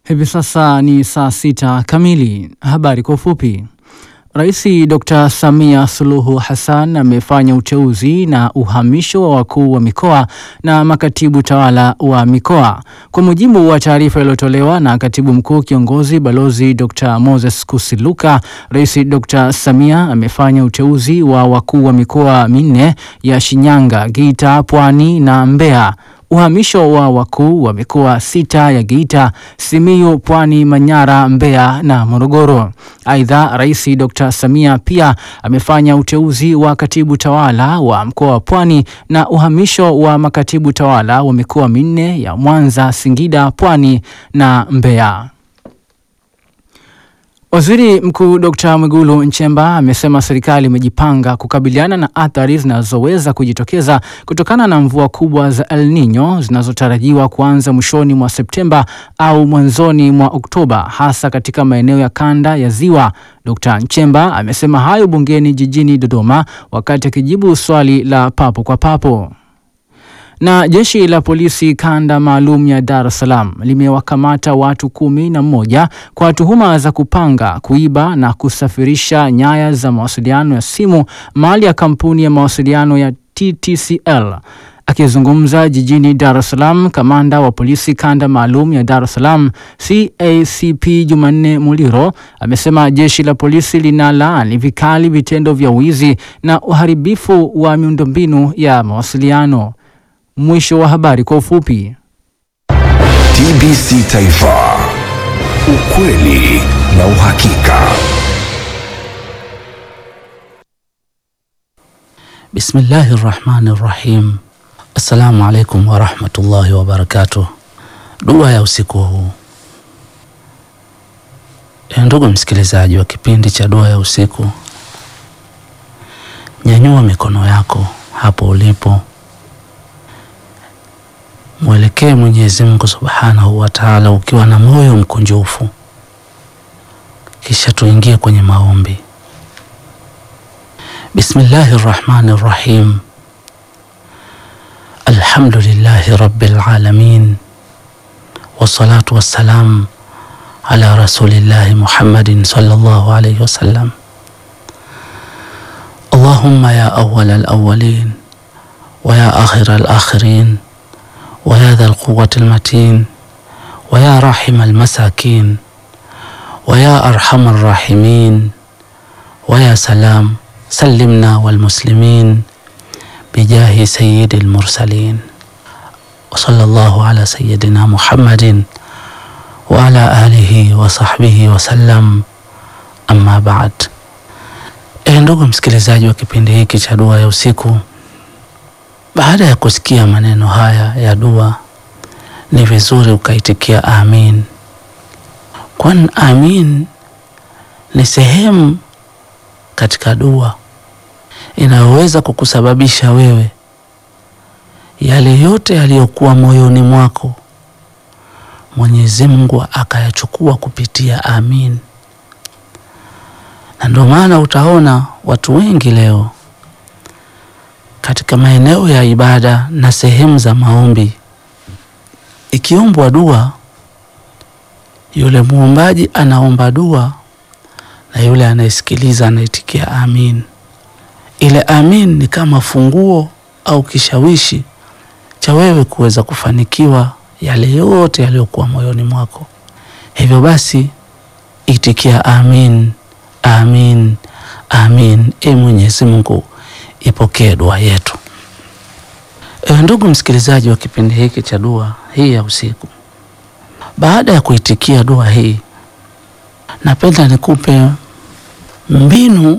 Hivi sasa ni saa sita kamili. Habari kwa ufupi. Rais Dr. Samia Suluhu Hassan amefanya uteuzi na uhamisho wa wakuu wa mikoa na makatibu tawala wa mikoa. Kwa mujibu wa taarifa iliyotolewa na katibu mkuu kiongozi Balozi Dr. Moses Kusiluka, Rais Dr. Samia amefanya uteuzi wa wakuu wa mikoa minne ya Shinyanga, Geita, Pwani na Mbeya uhamisho wa wakuu wa mikoa sita ya Geita, Simiyu, Pwani, Manyara, Mbeya na Morogoro. Aidha, Rais Dr. Samia pia amefanya uteuzi wa katibu tawala wa mkoa wa Pwani na uhamisho wa makatibu tawala wa mikoa minne ya Mwanza, Singida, Pwani na Mbeya. Waziri Mkuu Dr. Mwigulu Nchemba amesema serikali imejipanga kukabiliana na athari zinazoweza kujitokeza kutokana na mvua kubwa za El Nino zinazotarajiwa kuanza mwishoni mwa Septemba au mwanzoni mwa Oktoba hasa katika maeneo ya kanda ya Ziwa. Dr. Nchemba amesema hayo bungeni jijini Dodoma wakati akijibu swali la papo kwa papo na jeshi la polisi kanda maalum ya Dar es Salaam limewakamata watu kumi na mmoja kwa tuhuma za kupanga, kuiba na kusafirisha nyaya za mawasiliano ya simu mali ya kampuni ya mawasiliano ya TTCL. Akizungumza jijini Dar es Salaam, kamanda wa polisi kanda maalum ya Dar es Salaam CACP Jumanne Muliro amesema jeshi la polisi linalaani vikali vitendo vya wizi na uharibifu wa miundombinu ya mawasiliano. Mwisho wa habari kwa ufupi. TBC Taifa, ukweli na uhakika. Bismillahi rahmani rahim. Assalamu alaikum warahmatullahi wabarakatuh. Dua ya usiku huu. E, ndugu msikilizaji wa kipindi cha dua ya usiku, nyanyua mikono yako hapo ulipo mwelekee Mwenyezi Mungu Subhanahu wa Ta'ala ukiwa na moyo mkunjufu, kisha tuingie kwenye maombi. Bismillahi rrahmani rrahim. Alhamdulillahi rabbil alamin wassalatu wassalam ala rasulillahi Muhammadin sallallahu alayhi wasallam. Allahumma ya awwal alawwalin wa ya akhir alakhirin ويا ذا القوة المتين ويا راحم المساكين ويا أرحم الراحمين ويا سلام سلمنا والمسلمين بجاه سيد المرسلين وصلى الله على سيدنا محمد وعلى آله وصحبه وسلم أما بعد E, ndugu msikilizaji wa kipindi hiki cha dua ya usiku baada ya kusikia maneno haya ya dua, ni vizuri ukaitikia amin, kwani amin ni sehemu katika dua inayoweza kukusababisha wewe yale yote yaliyokuwa moyoni mwako Mwenyezi Mungu akayachukua kupitia amin. Na ndio maana utaona watu wengi leo katika maeneo ya ibada na sehemu za maombi, ikiombwa dua, yule muombaji anaomba dua na yule anayesikiliza anaitikia amin. Ile amin ni kama funguo au kishawishi cha wewe kuweza kufanikiwa yale yote yaliyokuwa moyoni mwako. Hivyo basi, itikia amin, amin, amin. E Mwenyezi Mungu ipokee dua yetu. E, ndugu msikilizaji wa kipindi hiki cha dua hii ya usiku, baada ya kuitikia dua hii, napenda nikupe mbinu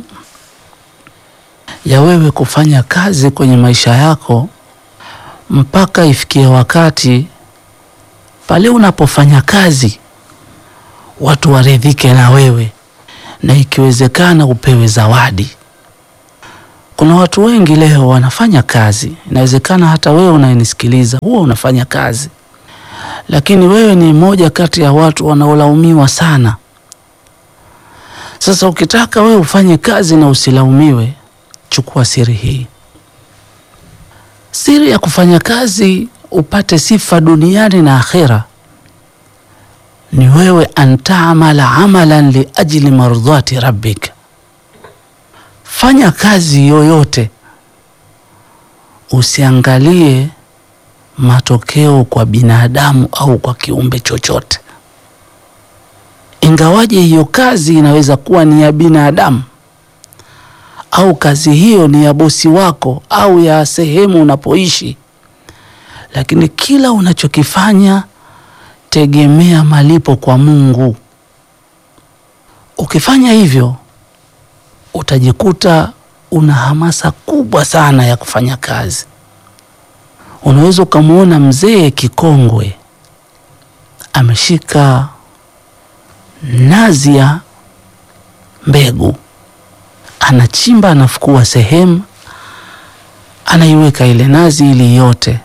ya wewe kufanya kazi kwenye maisha yako mpaka ifikie wakati pale unapofanya kazi watu waridhike na wewe, na ikiwezekana upewe zawadi. Kuna watu wengi leo wanafanya kazi, inawezekana hata wewe unayenisikiliza huwa unafanya kazi, lakini wewe ni mmoja kati ya watu wanaolaumiwa sana. Sasa ukitaka wewe ufanye kazi na usilaumiwe, chukua siri hii. Siri ya kufanya kazi upate sifa duniani na akhera ni wewe antamala amalan liajli mardhati rabbik, fanya kazi yoyote, usiangalie matokeo kwa binadamu au kwa kiumbe chochote, ingawaje hiyo kazi inaweza kuwa ni ya binadamu au kazi hiyo ni ya bosi wako au ya sehemu unapoishi, lakini kila unachokifanya tegemea malipo kwa Mungu. Ukifanya hivyo, utajikuta una hamasa kubwa sana ya kufanya kazi. Unaweza ukamwona mzee kikongwe ameshika nazi ya mbegu, anachimba, anafukua sehemu, anaiweka ile nazi ili yote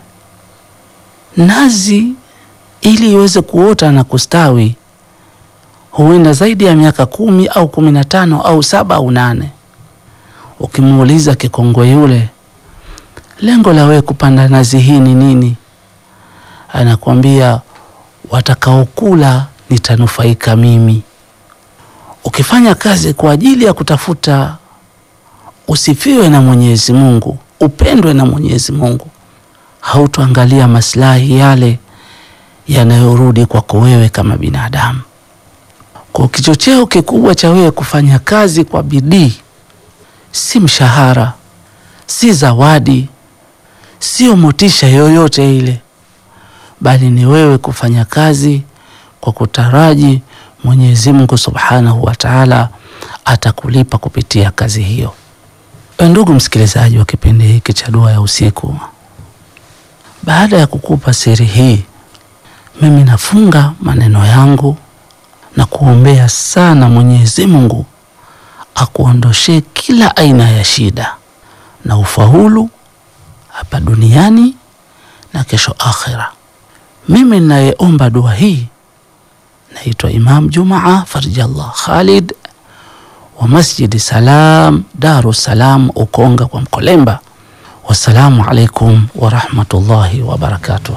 nazi ili iweze kuota na kustawi huenda zaidi ya miaka kumi au kumi na tano au saba au nane. Ukimuuliza kikongwe yule, lengo la wewe kupanda nazi hii ni nini? Anakwambia, watakaokula nitanufaika mimi. Ukifanya kazi kwa ajili ya kutafuta usifiwe na Mwenyezi Mungu, upendwe na Mwenyezi Mungu, hautoangalia maslahi yale yanayorudi kwako wewe kama binadamu. Kwa kichocheo kikubwa cha wewe kufanya kazi kwa bidii si mshahara, si zawadi, sio motisha yoyote ile, bali ni wewe kufanya kazi kwa kutaraji Mwenyezi Mungu Subhanahu wa Ta'ala atakulipa kupitia kazi hiyo. Ndugu msikilizaji wa kipindi hiki cha Dua ya Usiku, baada ya kukupa siri hii mimi nafunga maneno yangu na kuombea sana Mwenyezi Mungu akuondoshee kila aina ya shida na ufaulu hapa duniani na kesho akhira. Mimi ninayeomba dua hii naitwa Imam Jumaa Farjallah Khalid wa Masjidi Salam Daru Salam Ukonga kwa Mkolemba. Wassalamu alaikum warahmatullahi wabarakatuh.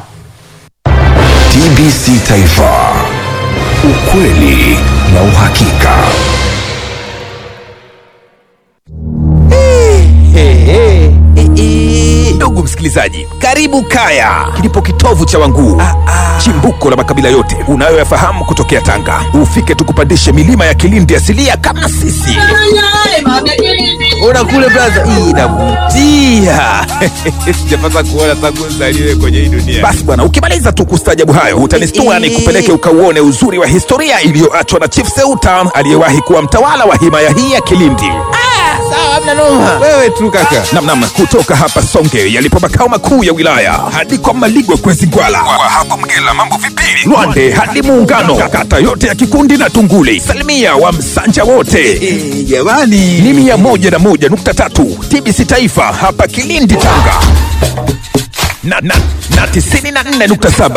TBC Taifa, ukweli na uhakika. Ndugu msikilizaji, karibu Kaya, kilipo kitovu cha Wanguu, chimbuko la makabila yote unayoyafahamu kutokea Tanga. Ufike tukupandishe milima ya Kilindi asilia kama sisi. Ona kule blaza, hii inavutia. Sijapata kuona tangu nzaliwe kwenye hii dunia. Basi bwana, ukimaliza tu kustajabu hayo utanistua ni kupeleke ukauone uzuri wa historia iliyoachwa na Chief Seuta aliyewahi kuwa mtawala wa himaya hii ya Kilindi. Wewe tu kaka. Namnam, kutoka hapa Songe yalipo makao makuu ya wilaya hadi kwa Maligwe kwezi Gwala, kwa hapo Mgela mambo vipili, Lwande hadi Muungano, kata yote ya Kikundi na Tunguli, salimia wa Msanja wote jamani, ni mia moja na moja nukta tatu TBC Taifa hapa Kilindi Tanga na, na, na tisini na nne nukta saba